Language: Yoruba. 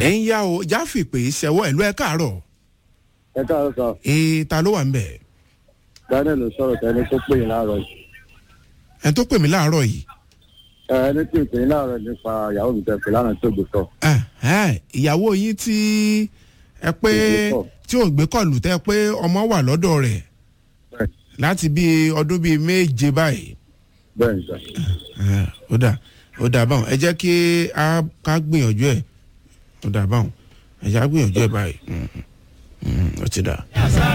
ẹ̀ ń yá o jáfì pé ṣẹwọ́ ìlú ẹ̀ káàárọ̀ ẹ káàárọ̀ sọ ee ta ló wà ń bẹ̀ daniel ló sọ̀rọ̀ tẹ́ni tó pè yín láàárọ̀ yìí ẹ̀ tó pè mí láàárọ̀ yìí ẹ ẹni tí ì pè yín láàárọ̀ nípa ìyàwó mi tẹ̀ pé lánàá tó gbé sọ. ẹ̀ ẹ̀ ìyàwó yín tí ẹ pé Tó gbé kọ̀. tí ò gbé kọlù tẹ́ pé ọmọ wà lọ́dọ̀ rẹ̀ bẹ́ẹ̀ láti bíi ọdún bíi méje báyìí bẹ́ẹ̀ ni sọ. ẹ̀, ó dà ó dà báwọn ẹ jẹ́ kí a ká gbìyànjú ẹ̀ ó dà báwọn ẹ jẹ́ á gbìyànjú ẹ̀ báyìí Mm, mm, ó ti dà.